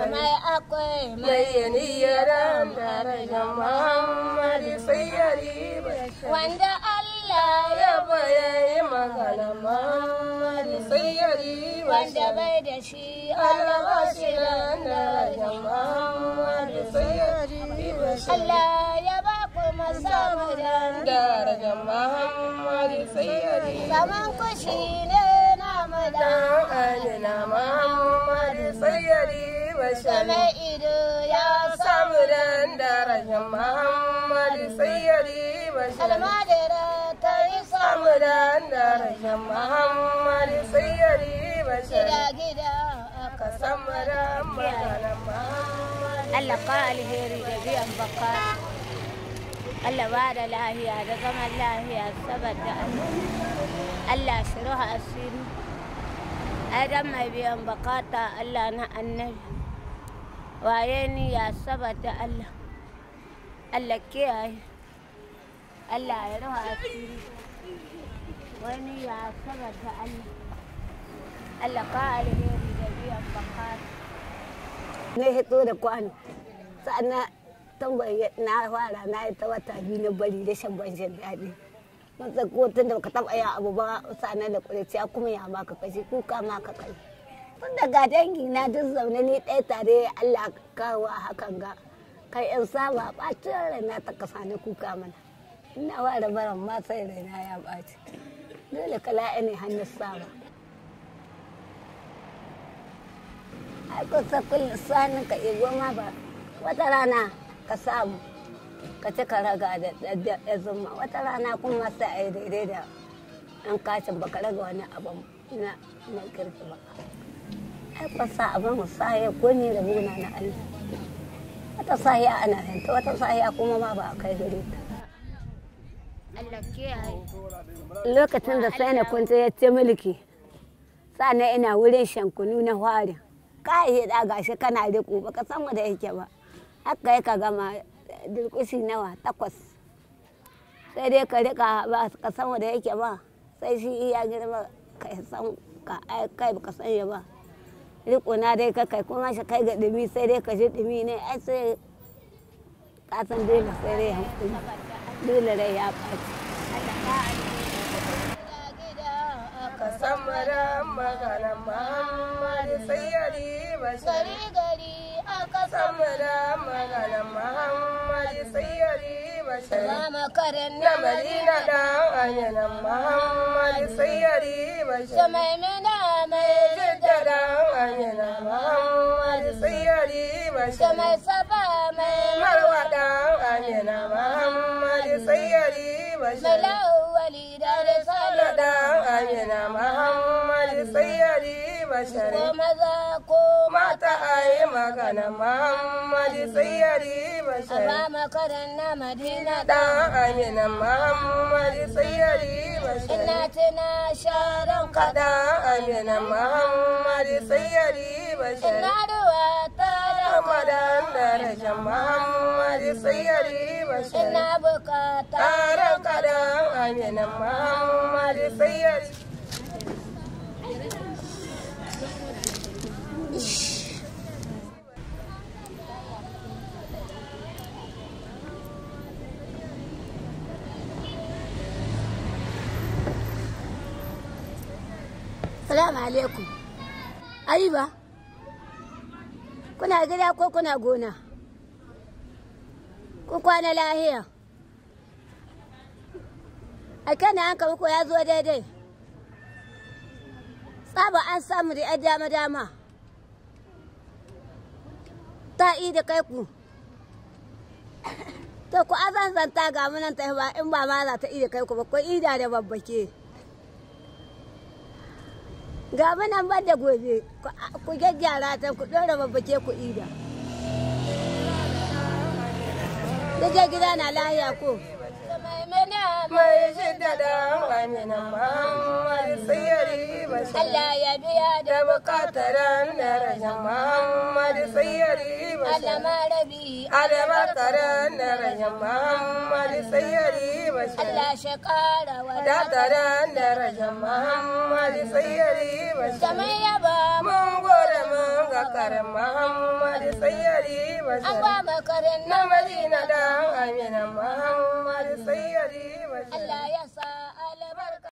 mai akwai mai mai niyyar darajar Muhammadu sayyari bashar wanda Allah ya ya bayayi magana Muhammadu sayyari wanda bashar bai da shi Alabashiran darajar Muhammadu sayyari bashar Allah ya ba ku masamu da darajar Muhammadu sayyari zaman kushi ne namu da dan alina Muhammadu sayyari bashar mai ido ya samu dan darajar Muhammadu sayyari bashar almadara ta yi samu samu dan darajar Muhammadu sayyari bashar gida gida ka samu dan magana Muhammadu Allah ka alheri da biyan baka Allah ba da lahiya da zaman lahiya saboda Allah Allah shiruha asiri Adam mai biyan bakata Allah na annabi waye ni ya saboda Allah Allah kiyaye Allah ya ruha asiri wani ya saboda Allah Allah ka alheri da biyan bakata na hito da kwano sa'ana tambayi na fara na yi ta wata biyu na bari da shan ban shan daɗi matsa ko tun da baka taɓa yin abu ba sa'ana da ƙuriciya kuma ya maka kashi kuka ma ka kai tun daga dangi na duk zaune ni ɗaya tare Allah kawo a hakan ga kai yan saba ɓacin raina ta kasa ni kuka mana ina fara baran ma sai raina ya ɓaci dole kala ne hannun saba ai kusa kullum sanin ka igo ma ba wata rana ka samu ka ci ka raga da da zuma wata rana kuma sai a yi daidai da an kacin baka raga wani abu na na kirki ba ai kusa abin musaya ko ni da buna na Allah wata sahiya ana yanta wata sahiya kuma ma ba a kai gare ta Allah kiyaye lokacin da sai na kwanta ya ce mulki sannan ina wurin shankunu na hwarin kayi da gashi kana riko baka san wanda yake ba haka ya ka gama durkushi nawa takwas sai dai ka rika ba ka san wanda yake ba sai shi iya girma ka san ka ai kai baka san ya ba riko na dai ka kai kuma shi kai ga dumi sai dai ka ji dumi ne ai sai ka san dole sai dai hankali dole rai ya ɓaci ka samu dan magana Muhammadu sayyari bashar gari gari aka samu dan magana Muhammadu sayyari bashar sama karen na Madina dan anyana Muhammadu sayyari bashar mai mina mai Jidda dan anyana Muhammadu sayyari bashar mai saba mai Marwa dan anyana Muhammadu sayyari mai bashar lawali da risala Sala dan anyana Muhammadu sayyari bashar ko maza ko mata ayi magana Muhammadu sayyari bashar sama karen na madina dan amina Muhammadu sayyari bashar ina tuna sharan ka kada amina Muhammadu sayyari bashar ina ruwa ta da Ramadan daraja Muhammadu sayyari bashar ina bukata taron kada amina Muhammadu sayyari Salamu alaikum. Ayuba, kuna gida ko kuna gona? Kun kwana lahiya? A kan hanka muku ya zo daidai. Tsaba an samu da ‘yan dama-dama. Ta yi da kai ku. To ku azanzanta ga munan ta ba in ba ma za ta iya kai ku ba ko ida da babbake. ga nan ban da gobe ku gyaggyara ta ku ɗora babbake ku ida da gida na lahiya ko mai mina mai shidda dan amina Muhammadu sayyari bashar Allah ya biya da da bukataran daraja Muhammadu sayyari Allah bashar marabi Alabakaran daraja Muhammadu sayyari bashar Allah shi kara wa Dataran daraja Muhammadu sayyari bashar kamar yaba Mun gode mun ga karin Muhammadu sayyari an bashir ba makarin na madina dan amina muhammad sayyari bashir Allah ya sa albarka